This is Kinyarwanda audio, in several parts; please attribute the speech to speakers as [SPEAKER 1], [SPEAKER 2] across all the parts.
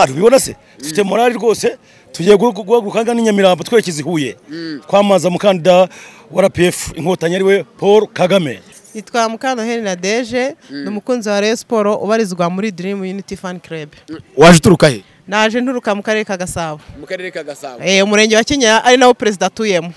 [SPEAKER 1] tubibona se dufite morali rwose tugiye guhaguruka n'Inyamirambo twerekeza i Huye twamaza umukandida wa RPF inkotanyi ariwe Paul Kagame
[SPEAKER 2] nitwa Mukanoheri na Deje ni umukunzi wa Rayon Sport ubarizwa muri Dream Unity Fan Club
[SPEAKER 3] waje uturuka he
[SPEAKER 2] naje nturuka mu karere ka Gasabo
[SPEAKER 4] mu karere ka gasabo
[SPEAKER 2] eh umurenge wa Kinyinya ari nawo perezida atuyemo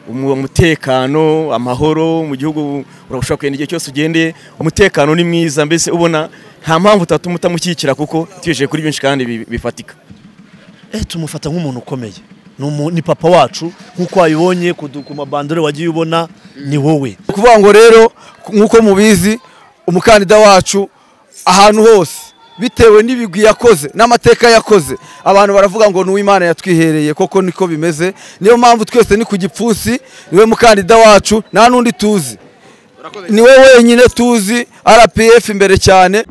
[SPEAKER 3] umutekano amahoro mu gihugu urashobora kugenda igihe cyose ugendeye umutekano ni mwiza mbese ubona nta mpamvu utatuma utamushyigikira kuko tuyejeje kuri byinshi kandi bi- bifatika
[SPEAKER 5] eh tumufata nk'umuntu ukomeye Ni umu- ni papa wacu nk'uko wabibonye ku du- ku mabandore wagiye ubona ni wowe
[SPEAKER 6] Ni ukuvuga ngo rero nk'uko mubizi umukandida wacu ahantu hose bitewe n'ibigwi yakoze n'amateka yakoze abantu baravuga ngo ni uw'imana yatwihereye koko niko bimeze niyo mpamvu twese ni ku gipfunsi niwe mukandida wacu nta n'undi tuzi niwe wenyine tuzi rpf imbere cyane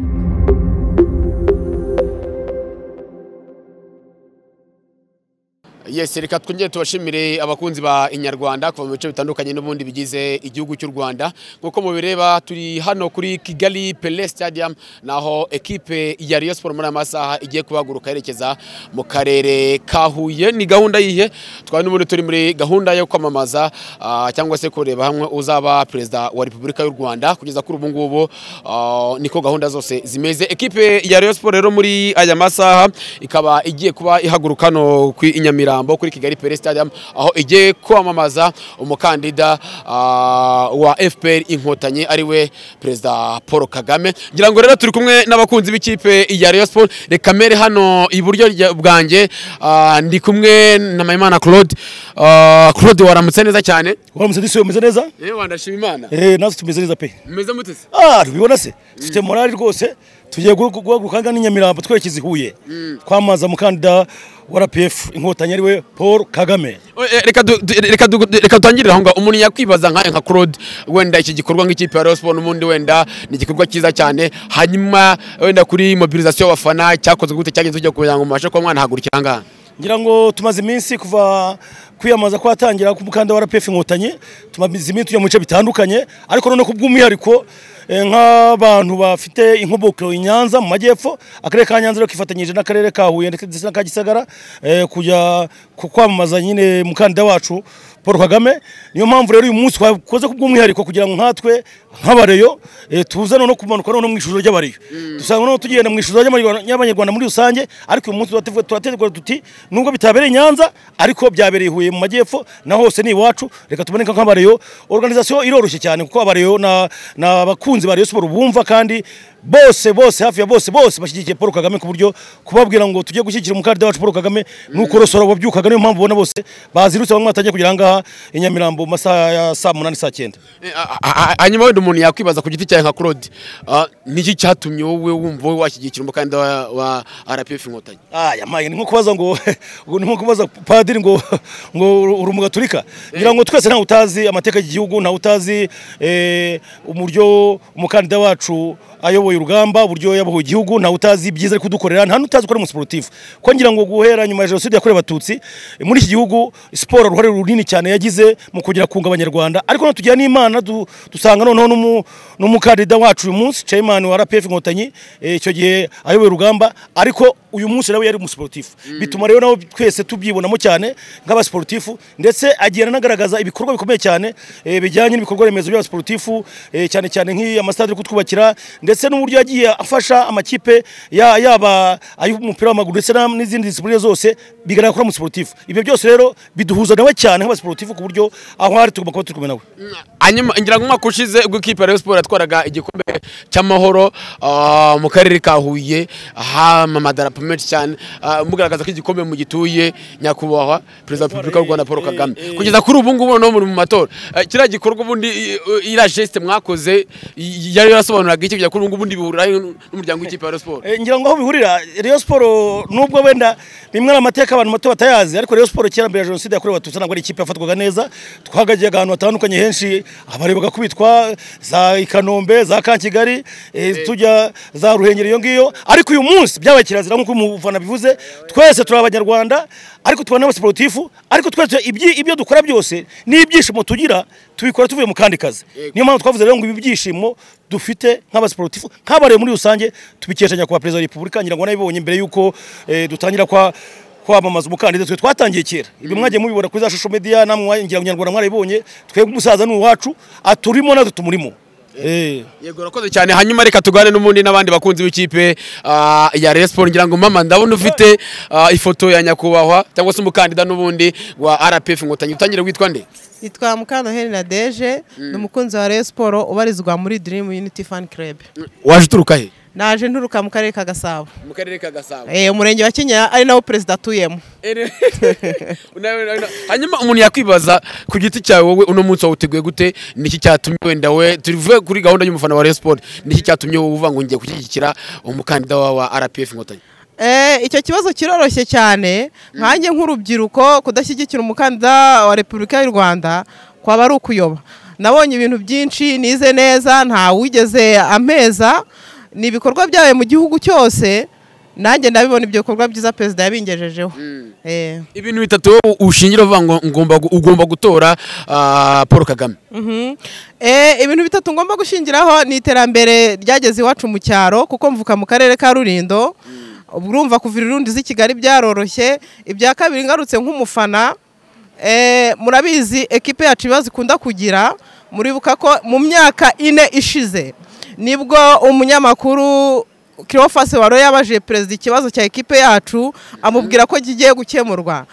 [SPEAKER 4] yes reka twongere tubashimire abakunzi ba inyarwanda kuva mu bice bitandukanye n'ubundi bigize igihugu cy'u rwanda nk'uko mubireba turi hano kuri kigali pele stadium naho ekipe ya Rayon Sport muri aya masaha igiye kuhaguruka yerekeza mu karere ka huye ni gahunda yihe twari n'ubundi turi muri gahunda yo kwamamaza ah, cyangwa se kureba hamwe uzaba perezida wa repubulika y'u rwanda kugeza kuri ubu ngubu ah, niko gahunda zose zimeze ekipe ya Rayon Sport rero muri aya masaha ikaba igiye kuba ihaguruka hano ku Inyamirambo kuri Kigali Pele Stadium aho igiye kwamamaza umukandida ah, wa FPR inkotanyi ariwe perezida Paul Kagame ngira ngo rero turi kumwe n'abakunzi b'ikipe ya Rayon Sport reka mbere hano iburyo rya- bwanjye ah, ndi kumwe na Mayimana Claude Ah, Claude waramutse neza cyane
[SPEAKER 1] waramutse disi umeze neza
[SPEAKER 4] yewe wandashima imana
[SPEAKER 1] eh natwe tumeze neza pe
[SPEAKER 4] meze mute se
[SPEAKER 1] ah tubibona se dufite morali rwose tugiye guhaguruka n'Inyamirambo twerekeza i Huye twamaza umukandida wa RPF inkotanyi ariwe Paul Kagame
[SPEAKER 4] Oh, eh, reka du- du- reka du- reka dutangirire aho ngaho umuntu yakwibaza nka nka Claude wenda iki gikorwa nk'ikipe ya Rayon Sport n'ubundi wenda ni igikorwa cyiza cyane hanyuma wenda kuri mobilisation y'abafana cyakozwe gute cyagenze kugira kugira ngo mubashe kuba mwanahagurukira aha ngaha
[SPEAKER 1] ngira ngo tumaze iminsi kuva kwiyamamaza kwatangira k'umukandida wa RPF inkotanyi tumaze iminsi tujya mu bice bitandukanye ariko noneho ku bw'umwihariko eh, nk'abantu bafite inkomoko i Nyanza mu majyepfo akarere ka Nyanza rero kifatanyije n'akarere ka Huye ndetse n'aka Gisagara eh, kujya ku- kwamamaza nyine umukandida wacu Paul Kagame niyo mpamvu rero uyu munsi twakoze ku bw'umwihariko kugira ngo nkatwe nk'abareyo eh, tuze noneho kumanuka noneho mu ijoro ry'abareyo dusanga noneho tugenda mu ijoro ry'Abanyarwanda- ry'abanyarwanda muri rusange ariko uyu munsi turateguye- turategura tuti nubwo bitabereye i Nyanza ariko byabereye i Huye mu majyepfo na hose ni iwacu reka tuboneka nk'abareyo organisation iroroshye cyane kuko abareyo na n'abakunzi ba Rayon Sport bumva kandi bose bose hafi ya bose bose bashyigikiye Paul Kagame ku buryo kubabwira ngo tujye gushyigikira umukandida wacu Paul Kagame nuko rosora wabyukaga niyo mpamvu ubona bose bazirutse bamwe batangiye kugera ahangaha i Nyamirambo mu masaha ya saa munani saa cyenda
[SPEAKER 4] Eh, a- a- a- hanyuma wenda umuntu yakwibaza ku giti cyawe nka Claude ah, niki cyatumye wowe wumva wowe washyigikira umukandida wa- wa RPF inkotanyi
[SPEAKER 1] Ah, yamaye ni nko kubaza ngo ngo ni nko kubaza padiri ngo ngo uri umugaturika ngira ngo twese ntawe utazi amateka y'igihugu ntawe utazi eh, uburyo umukandida wacu ayoboye urugamba uburyo yabohoye igihugu ntawe utazi ibyiza ari kudukorera nta n'utazi ko ari umusiporutifu ko ngira ngo guhera nyuma ya jenoside yakorewe abatutsi eh, muri iki gihugu siporo uruhare runini cyane yagize mu kugera kunga abanyarwanda ariko noneho tugira n'imana du- dusanga noneho n'umu- n'umukandida wacu uyu munsi chairman wa RPF inkotanyi eh, icyo gihe ayoboye urugamba ariko uyu munsi nawe yari umusiporutifu bituma rero nawe twese tubyibonamo cyane nk'abasiporutifu ndetse agenda anagaragaza ibikorwa bikomeye cyane eh, bijyanye n'ibikorwa remezo by'abasiporutifu eh, cyane cyane nk'amasitade yo kutwubakira ndetse n'uburyo yagiye afasha amakipe ya- yaba ay'umupira w'amaguru ndetse na- n'izindi disipurine zose bigaragara ko ari umusiporutifu ibyo byose rero biduhuza nawe cyane nk'abasiporutifu ku buryo aho ari tugomba kuba turi kumwe nawe
[SPEAKER 4] hanyuma ngira ngo umwaka ushize ubwo ikipe ya Rayon Sport yatwaraga igikombe cy'amahoro ah, mu karere ka Huye hama amadarapo menshi cyane ah, mugaragaza ko igikombe mugituye nyakubahwa perezida wa repubulika y'u Rwanda Paul Kagame kugeza kuri ubu ngubu no muri mu matora Eh, kiriya gikorwa ubundi eh, eh, iriya geste mwakoze y- yari yarasobanuraga iki kugeza kuri ubu ngubu ubundi bihurira n'umuryango w'ikipe ya Rayon Sport
[SPEAKER 1] Eh, ngira ngo aho bihurira Rayon Sport nubwo wenda rimwe ari amateka abantu bato batayazi ariko Rayon Sport kera mbere ya jenoside yakorewe abatutsi ntabwo ari ikipe yafatwaga neza twahagagiyaga ahantu hatandukanye henshi abarebaga kubitwa za i Kanombe za Kankigali eh, tujya za Ruhengeri iyo ngiyo ariko uyu munsi byabaye kirazira nk'uko umufana bivuze twese turi abanyarwanda ariko tubona n'abasiporutifu ariko twese ibyi- ibyo dukora byose n'ibyishimo tugira tubikora tuvuye mu kandi kazi niyo mpamvu twavuze rero ngo ibi byishimo dufite nk'abasiporutifu nk'abareba muri rusange tubikesha nyakubahwa perezida wa repubulika ngira ngo nabibonye mbere y'uko eh, dutangira kwa kwamamaza umukandida twe twatangiye kera ibi mwagiye mubibona kuri za social media namwe mwa- ngira ngo nyarwanda mwarabibonye twebwe umusaza ni uwacu aturimo natwe tumurimo eh
[SPEAKER 4] yego urakoze cyane hanyuma reka tugane n'ubundi n'abandi bakunzi b'ikipe ah, ya Rayon Sports ngira ngo mama ndabona ufite ah, ifoto ya nyakubahwa cyangwa se umukandida n'ubundi wa RPF inkotanyi utangire witwa nde
[SPEAKER 2] yitwa Mukantoheri Nadege ni umukunzi wa Rayon Sport ubarizwa muri Dream Unity Fan Club
[SPEAKER 4] waje uturuka he
[SPEAKER 2] naje nturuka mu karere ka Gasabo
[SPEAKER 4] mu karere ka Gasabo
[SPEAKER 2] Eh, umurenge wa Kinyinya ari nawo perezida atuyemo
[SPEAKER 4] hanyuma umuntu yakwibaza ku giti cyawe wowe uno munsi wawuteguye gute niki cyatumye wenda we tuvuge kuri gahunda y'umufana wa Rayon Sports niki cyatumye wowe uvuga ngo ngiye gushyigikira umukandida wa wa RPF inkotanyi
[SPEAKER 2] Eh, icyo kibazo kiroroshye cyane nkanjye nk'urubyiruko kudashyigikira umukandida wa repubulika y'u rwanda kwaba ari ukuyoba nabonye ibintu byinshi nize neza nta wigeze ameza ni ibikorwa byabaye mu gihugu cyose nanjye ndabibona ibyo bikorwa byiza perezida yabingejejeho Eh.
[SPEAKER 4] ibintu bitatu wowe ushingira uvuga ngo ngomba gu- ugomba gutora ah, Paul Kagame
[SPEAKER 2] Mhm. Eh, ibintu bitatu ngomba gushingiraho ni iterambere ryageze iwacu mu cyaro kuko mvuka mu karere ka Rulindo urumva kuva irundi z'i Kigali byaroroshye ibya kabiri ngarutse nk'umufana eh, murabizi ekipe yacu ibibazo ikunda kugira muribuka ko mu myaka ine ishize nibwo umunyamakuru Cleophas Waro yabajije perezida ikibazo cya ekipe yacu amubwira ko kigiye gukemurwa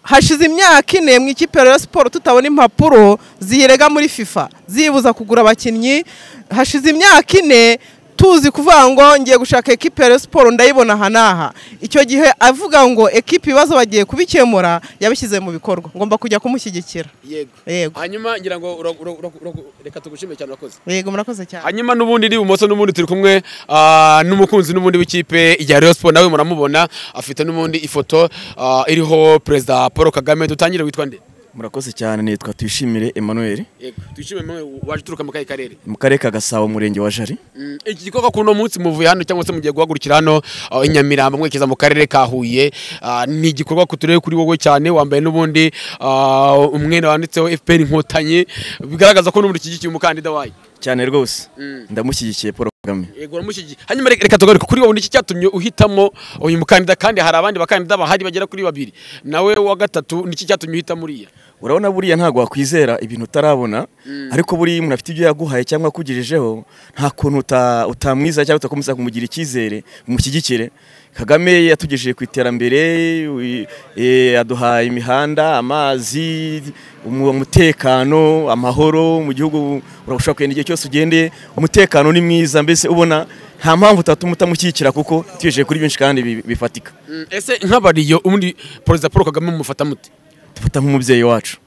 [SPEAKER 2] hashize imyaka ine mu ikipe ya Rayon Sport tutabona impapuro ziyirega muri FIFA zibuza kugura abakinnyi hashize imyaka ine tuzi kuvuga ngo ngiye gushaka ekipe ya Rayon Sport ndayibona aha n'aha icyo gihe avuga ngo ekipe ibibazo bagiye kubikemura yabishyize mu bikorwa ngomba kujya kumushyigikira
[SPEAKER 4] yego
[SPEAKER 2] yego
[SPEAKER 4] hanyuma ngira ngo ura- ura- ura- ura- reka tugushime cyane urakoze
[SPEAKER 2] yego murakoze cyane
[SPEAKER 4] hanyuma n'ubundi iri ibumoso n'ubundi turi kumwe ah, n'umukunzi n'ubundi w'ikipe ya Rayon Sports nawe muramubona afite n'ubundi ifoto ah, iriho perezida Paul Kagame dutangire witwa nde
[SPEAKER 3] murakoze cyane nitwa tuyishimire emmanuel
[SPEAKER 4] yego twishime mwe waje uturuka mu kahe karere
[SPEAKER 3] mu karere ka gasabo umurenge wa jari
[SPEAKER 4] Mm, iki gikorwa kuri uno munsi muvuye hano cyangwa se mugiye guhagurukira hano ah, i Nyamirambo mwerekeza mu karere ka Huye ah, ni igikorwa kuturebe kuri wowe cyane wambaye n'ubundi ah, umwenda wanditseho FPR inkotanyi bigaragaza ko n'ubundi ushyigikiye umukandida wayo
[SPEAKER 3] cyane rwose
[SPEAKER 4] Mm.
[SPEAKER 3] ndamushyigikiye paul kagame
[SPEAKER 4] Yego uramushyigikiye. Hanyuma reka reka tugaruke kuri wowe niki cyatumye uhitamo uyu mukandida kandi hari abandi bakandida bahari bagera kuri babiri. Nawe wa gatatu niki cyatumye uhita muri
[SPEAKER 3] urabona buriya ntabwo wakwizera ibintu utarabona ariko buriya umuntu afite ibyo yaguhaye cyangwa akugejejeho nta kuntu uta- utamwiza cyangwa utakomeza kumugira icyizere umushyigikire kagame yatugejeje ku iterambere wi- eh, yaduhaye imihanda amazi umu- umutekano amahoro mu gihugu urashobora kugenda igihe cyose ugende umutekano ni mwiza mbese ubona nta mpamvu utatuma utamushyigikira kuko tugejeje kuri byinshi kandi bi- bifatika
[SPEAKER 4] Ese nk'abariyo ubundi Perezida Paul Kagame mumufata mute?
[SPEAKER 3] dufata nk'umubyeyi wacu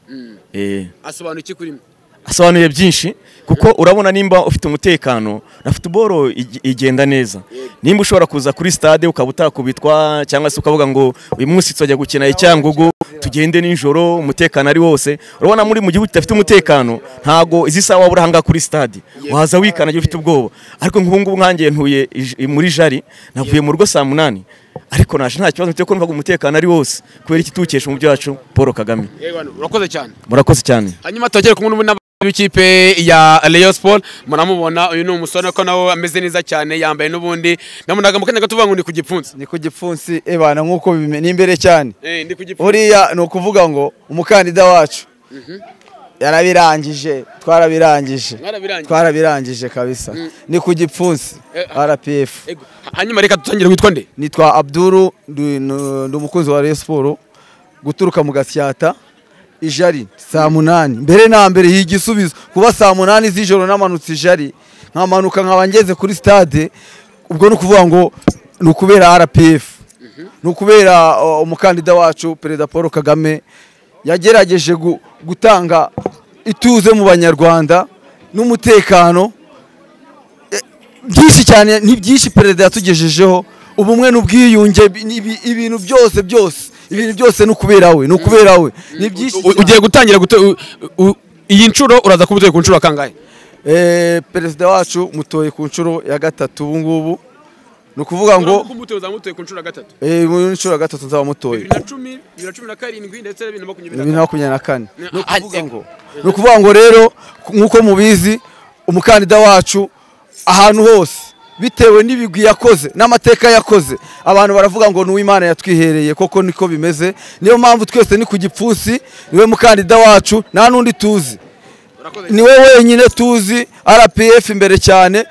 [SPEAKER 3] Eh.
[SPEAKER 4] Asobanura iki kuri mwe?
[SPEAKER 3] asobanuye byinshi kuko urabona nimba ufite umutekano na futuboro ig- igenda neza nimba ushobora kuza kuri stade ukaba utakubitwa cyangwa se ukavuga ngo uyu munsi tuzajya gukina icyangugu tugende nijoro umutekano ari wose urabona muri mu gihugu kidafite umutekano ntago izi saha waba uri ahangaha kuri stade waza wikanagira ufite ubwoba ariko nk'ubu ngubu nkanjye ntuye ij- muri jari navuye mu rugo saa munani ariko naje nta kibazo mfite ko numvaga umutekano ari wose kubera iki tuwukesha umubyeyi wacu paul kagame
[SPEAKER 4] Yego hano, urakoze cyane.
[SPEAKER 3] murakoze cyane
[SPEAKER 4] Hanyuma tugere kumwe n'ubundi b'ikipe ya Rayon Sport muramubona uyu ni umusore ko nawe ameze neza cyane yambaye n'ubundi namunaga mu kanya gato uvuga ngo ni ku gipfunsi.
[SPEAKER 6] ni ku gipfunsi ebana nk'uko bime- ni imbere cyane
[SPEAKER 4] Eh ndi ku gipfunsi.
[SPEAKER 6] buriya ni ukuvuga ngo umukandida wacu yarabirangije twarabirangije
[SPEAKER 4] Mwarabirangije.
[SPEAKER 6] twarabirangije kabisa ni ku gipfunsi
[SPEAKER 4] Eh,
[SPEAKER 6] rpf
[SPEAKER 4] Yego. Hanyuma reka dutangire witwa nde?
[SPEAKER 6] nitwa abduru ndi nu- ndi umukunzi wa Rayon Sport guturuka mu gasyata ijari saa munani mbere na mbere iyi igisubizo kuba saa munani z'ijoro namanutse ijari nkamanuka nkaba ngeze kuri stade ubwo ni ukuvuga ngo ni ukubera rpf ni ukubera uh, umukandida wacu perezida paul kagame yagerageje gu- gutanga ituze mu banyarwanda n'umutekano byinshi cyane ni byinshi perezida yatugejejeho ubumwe n'ubwiyunge bi- ni ibi- ibintu byose byose ibintu byose ni ukubera we ni ukubera we ni byinshi
[SPEAKER 4] U- ugiye gutangira gute u- u- iyi nshuro uraza kuba utuye ku nshuro kangahe
[SPEAKER 6] Eh, perezida wacu mutoye ku nshuro ya gatatu ubu ngubu ni ukuvuga ngo
[SPEAKER 4] kuko umutoza wamutoye ku nshuro ya gatatu
[SPEAKER 6] eh, mu nshuro ya gatatu nzaba mutoye
[SPEAKER 4] bibiri na cumi bibiri na cumi na karindwi ndetse na bibiri na makumyabiri na
[SPEAKER 6] bibiri na makumyabiri na kane ni
[SPEAKER 4] Ah,
[SPEAKER 6] ukuvuga
[SPEAKER 4] ego.
[SPEAKER 6] ngo ni ukuvuga ngo rero nk'uko mubizi umukandida wacu ahantu hose bitewe n'ibigwi yakoze n'amateka yakoze abantu baravuga ngo ni uw'imana yatwihereye koko niko bimeze niyo mpamvu twese ni ku gipfunsi niwe mukandida wacu nta n'undi tuzi
[SPEAKER 4] Urakoze.
[SPEAKER 6] niwe wenyine tuzi rpf imbere cyane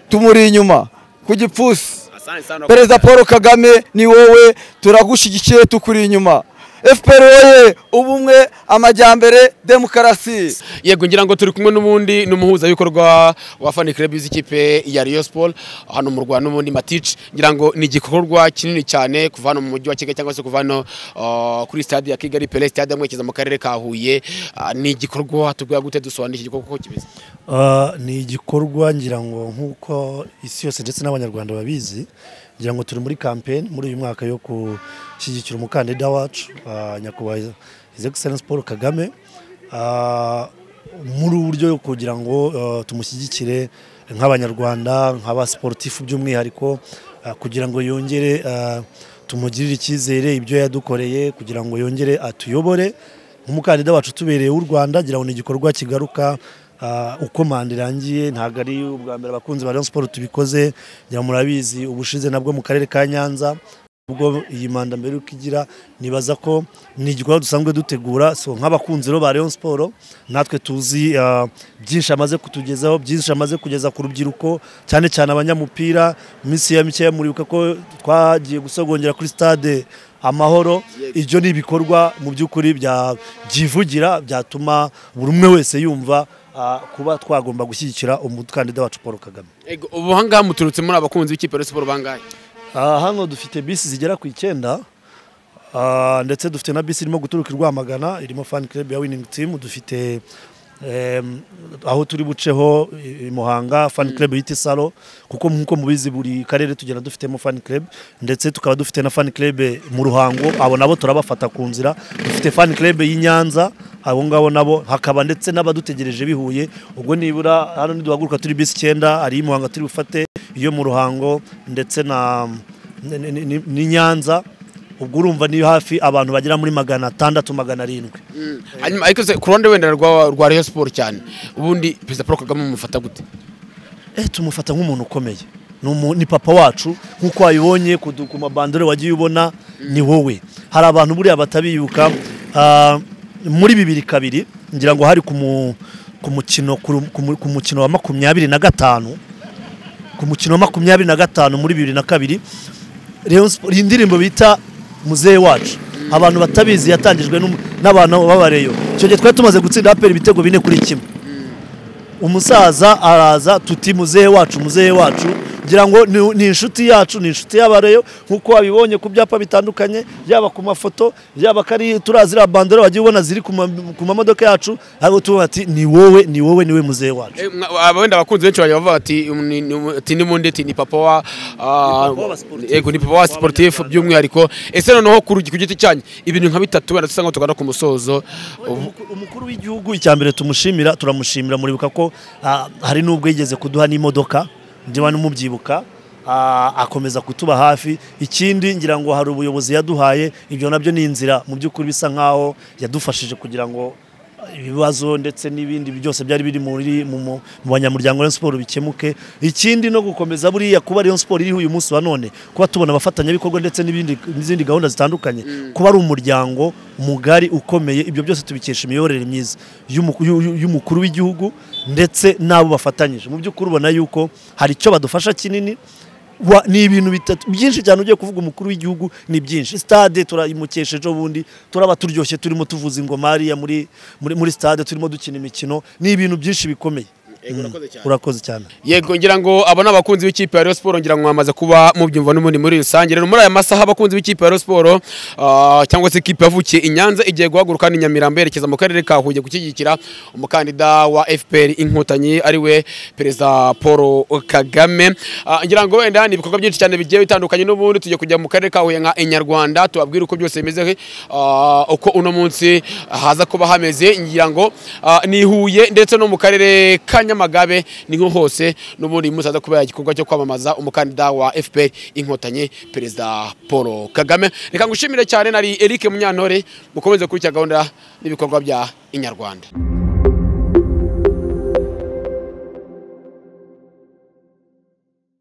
[SPEAKER 6] tumuri inyuma ku gipfunsi
[SPEAKER 4] Asante sana.
[SPEAKER 6] perezida paul kagame ni wowe turagushyigikiye tukuri inyuma fpr wowe ubumwe amajyambere demokarasi
[SPEAKER 4] yego ngira ngo turi kumwe n'ubundi n'umuhuzabikorwa wa fan club z'ikipe ya Rayon Sport hano mu Rwanda n'ubundi Matic ngira ngo ni igikorwa kinini cyane kuva hano mu mujyi wa Kigali cyangwa se kuva hano ah, kuri stade ya Kigali Pele stade mwekiza mu karere ka Huye Ah, ni igikorwa tuguya gute dusobanura iki gikorwa kuko kimeze
[SPEAKER 5] Ah, ni igikorwa ngira ngo nk'uko isi yose ndetse n'abanyarwanda babizi ngira ngo turi muri campaign muri uyu mwaka yo gushyigikira umukandida wacu ah, nyakubahwa his excellence paul kagame Ah, muri ubu buryo kugira ngo ah, tumushyigikire nk'abanyarwanda nk'abasiporutifu by'umwihariko ah, kugira ngo yongere ah, tumugirire icyizere ibyo yadukoreye kugira ngo yongere atuyobore umukandida wacu tubereye w'u rwanda ngira ngo ni igikorwa kigaruka ah, uko manda irangiye ntabwo ari ubwa mbere abakunzi ba Rayon Sport tubikoze ngira ngo murabizi ubushize nabwo mu karere ka nyanza ubwo iyi manda mbere uko igira nibaza ko ni igikorwa dusanzwe dutegura so nk'abakunzi rero ba Rayon Sport natwe tuzi ah, byinshi amaze kutugezaho byinshi amaze kugeza ku rubyiruko cyane cyane abanyamupira mu minsi ya mikeya muribuka ko twagiye gusogongera kuri stade amahoro ibyo ni ibikorwa mu by'ukuri bya- byivugira byatuma buri umwe wese yumva ah, kuba twagomba gushyigikira umukandida wacu paul kagame
[SPEAKER 4] yego ubu hangaha muturutse muri abakunzi b'ikipe ya Rayon Sport bangahe
[SPEAKER 5] Ah, hano dufite bisi zigera ku icyenda Ah, ndetse dufite na bisi irimo guturuka i rwamagana irimo fan club ya winning team dufite em, aho turi buceho i- i muhanga fan club yita isaro kuko nk'uko mubizi buri karere tugenda dufitemo fan club ndetse tukaba dufite na fan club mu ruhango abo nabo turabafata ku nzira dufite fan club y'i nyanza abo ngabo nabo hakaba ndetse n'abadutegereje bihuye ubwo nibura hano niduhaguruka turi bisi icyenda ari i muhanga turi bufate iyo mu ruhango ndetse na ni- ni- ni- ni nyanza ubwo urumva ni hafi abantu bagera muri magana atandatu magana arindwi
[SPEAKER 4] hanyuma ariko se ku ruhande wenda rwa rwa Rayon Sport cyane ubundi perezida Paul Kagame mumufata gute
[SPEAKER 5] eh tumufata nk'umuntu ukomeye Ni umu- ni papa wacu nk'uko wabibonye ku du- ku mabandore wagiye ubona ni wowe hari abantu buriya batabiyuka ah, muri bibiri kabiri ngira ngo hari ku mu- ku mukino ku ru- ku mu- ku mukino wa makumyabiri na gatanu ku mukino wa makumyabiri na gatanu muri bibiri na kabiri Rayon Sport- iyi ndirimbo bita muzehe wacu abantu batabizi yatangijwe n'um- n'abantu b'abareyo icyo gihe twari tumaze gutsinda aperi ibitego bine kuri kimwe umusaza araza tuti muzehe wacu muzehe wacu ngira ngo ni- ni inshuti yacu ni inshuti y'abareyo nk'uko wabibonye ku byapa bitandukanye yaba ku mafoto yaba ko ari turiya ziriya bandora wagiye ubona ziri ku ma- ku mamodoka yacu ariko tuba bati ni wowe ni wowe niwe muzehe wacu
[SPEAKER 4] Eh, mwa- aba wenda abakunzi benshi bajya bavuga ati um, ni- ni- ati ni mundi ati ni papa wa ah,
[SPEAKER 5] Ni papa wa sportif.
[SPEAKER 4] yego ni papa wa sportif by'umwihariko ese noneho ku rugi- ku giti cyanyu ibintu nka bitatu wenda dusa nkaho tugana ku musozo ubu
[SPEAKER 5] Umukuru- umukuru w'igihugu icya mbere tumushimira turamushimira muribuka ko ah, hari n'ubwo yigeze kuduha n'imodoka ndiba n'umubyibuka ah, akomeza kutuba hafi ikindi ngira ngo hari ubuyobozi yaduhaye ibyo nabyo ni inzira mu by'ukuri bisa nkaho yadufashije kugira ngo ibibazo ndetse n'ibindi byose byari biri muri mu mu- mu banyamuryango wa Rayon Sport bikemuke ikindi no gukomeza buriya kuba Rayon Sport iriho uyu munsi wa none kuba tubona abafatanyabikorwa ndetse n'ibindi n'izindi gahunda zitandukanye kuba ari umuryango mugari ukomeye ibyo byose tubikesha imiyoborere myiza y'umu- y'u- y'u- y'umukuru w'igihugu ndetse n'abo bafatanyije mu by'ukuri ubona yuko hari icyo badufasha kinini wa- ni ibintu bitatu byinshi cyane ugiye kuvuga umukuru w'igihugu ni byinshi stade turayimukesha ejo bundi turaba turyoshye turimo tuvuza ingoma hariya muri, muri, muri stade turimo dukina imikino ni ibintu byinshi bikomeye urakoze cyane
[SPEAKER 4] yego ngira ngo abo ni abakunzi b'ikipe ya Rayon Sport ngira ngo mwamaze kuba mubyumva n'ubundi muri rusange rero muri aya masaha abakunzi b'ikipe ya Rayon Sport ah, cyangwa se ikipe yavukiye i Nyanza igiye guhaguruka ni Nyamirambo yerekeza mu karere ka Huye gushyigikira umukandida wa FPR inkotanyi ariwe perezida Paul Kagame Ah, ngira ngo wenda ni ibikorwa byinshi cyane bigiye bitandukanye n'ubundi tujya kujya mu karere ka Huye nka Inyarwanda tubabwire uko byose bimeze ah, uko uno munsi haza kuba hameze ngira ngo ah, ni i Huye ndetse no mu karere ka Nyanza nyamagabe ni nko hose n'ubundi musaza kubera igikorwa cyo kwamamaza umukandida wa fpr inkotanyi perezida paul kagame reka ngushimire cyane nari eric munyantore mukomeze gukurikira gahunda n'ibikorwa bya inyarwanda